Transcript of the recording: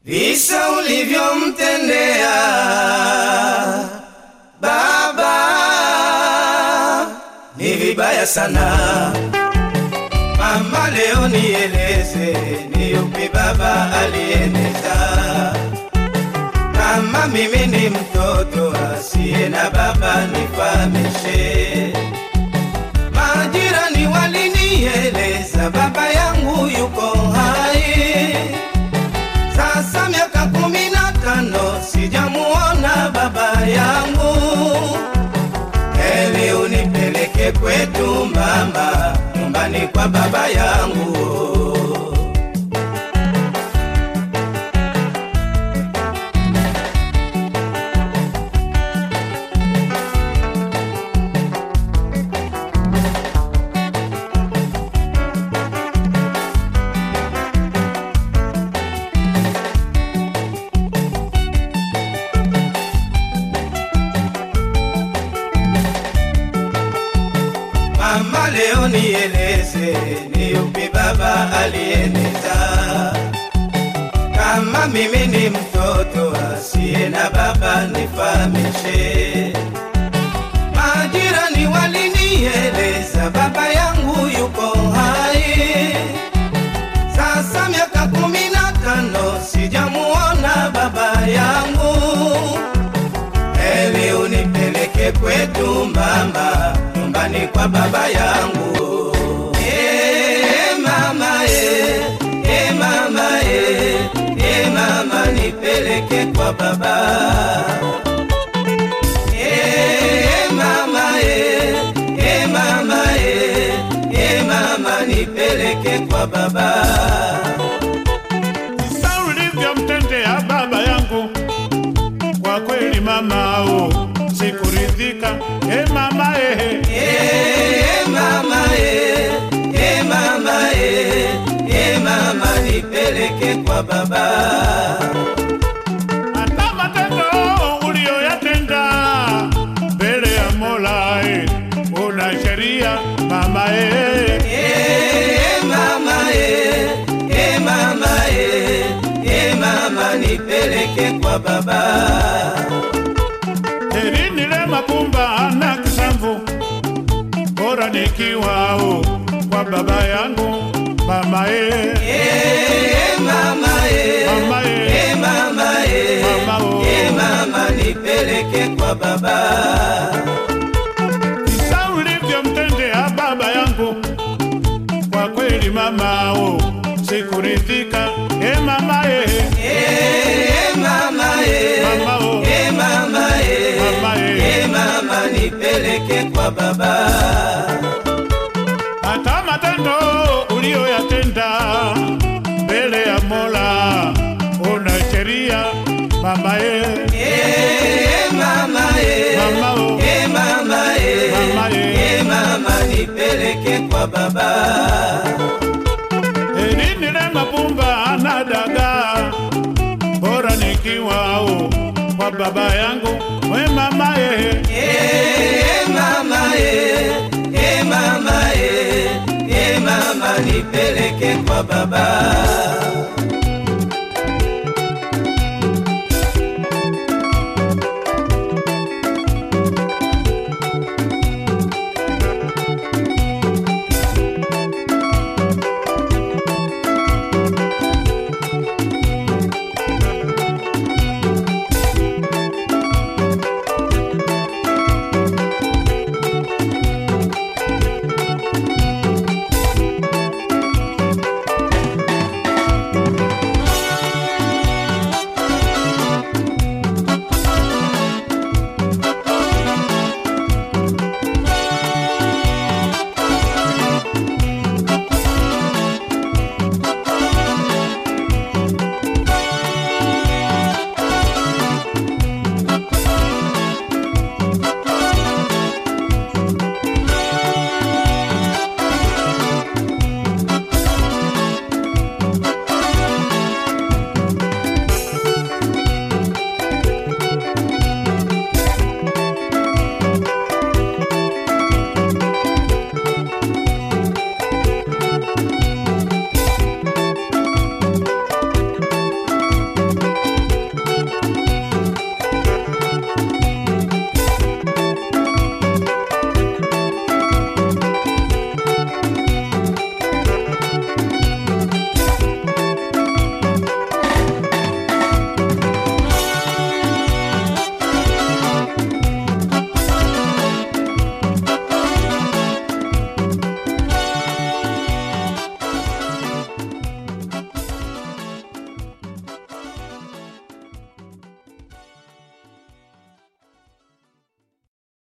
visa ulivyomtendea baba ni vibaya sana. Mama, leo nieleze ni yupi baba alieneza? Kama mimi ni mtoto asiye na baba, nifahamishe. Majirani walinieleza baba yangu yuko hai, sasa miaka kumi na tano sijamuona baba yangu. Heri unipeleke kwetu mama, nyumbani kwa baba yangu. Mama, leo nieleze ni yupi baba alieneza? Kama mimi ni mtoto asiye na baba, nifahamishe. Majirani walinieleza baba yangu yuko hai, sasa miaka kumi na tano sijamuona baba yangu. Heri unipeleke kwetu mama, nyumbani kwa baba yangu. Eh, mama eh, eh, mama eh, eh, mama nipeleke kwa baba. Eh, mama eh, eh, mama eh, eh, mama nipeleke kwa baba. Sasa ulivyomtendea baba yangu, kwa kweli mama o, sikuridhika. E mama ehe, Eh, mama eh, eh, mama eh, eh, mama nipeleke kwa baba. hata matendo uliyoyatenda mbele ya Mola e, una sheria mama ehe. Eh, mama eh, eh, mama eh, eh, mama nipeleke kwa baba. Heri nile mapumba na kisamvu, bora nikiwao kwa baba yangu mama ehe. Eh, mama eh, Mama eh. eh, mama eh, Mama oh. eh, mama nipeleke kwa baba. Sasa ulivyomtendea baba yangu, kwa kweli mama o, sikuridhika. E mama e, Eh, mama eh, mama o, eh, mama eh, mama e, eh, mama nipeleke kwa baba. hata matendo uliyoyatenda mbele ya Mola una sheria mama e, Eh, mama eh, mama o, eh, mama eh, Mama eh. eh, mama nipeleke kwa baba. heri nile mapumba na dagaa, bora nikiwao kwa baba yangu we mama e, Eh, mama eh, eh, mama eh, eh, mama nipeleke kwa baba.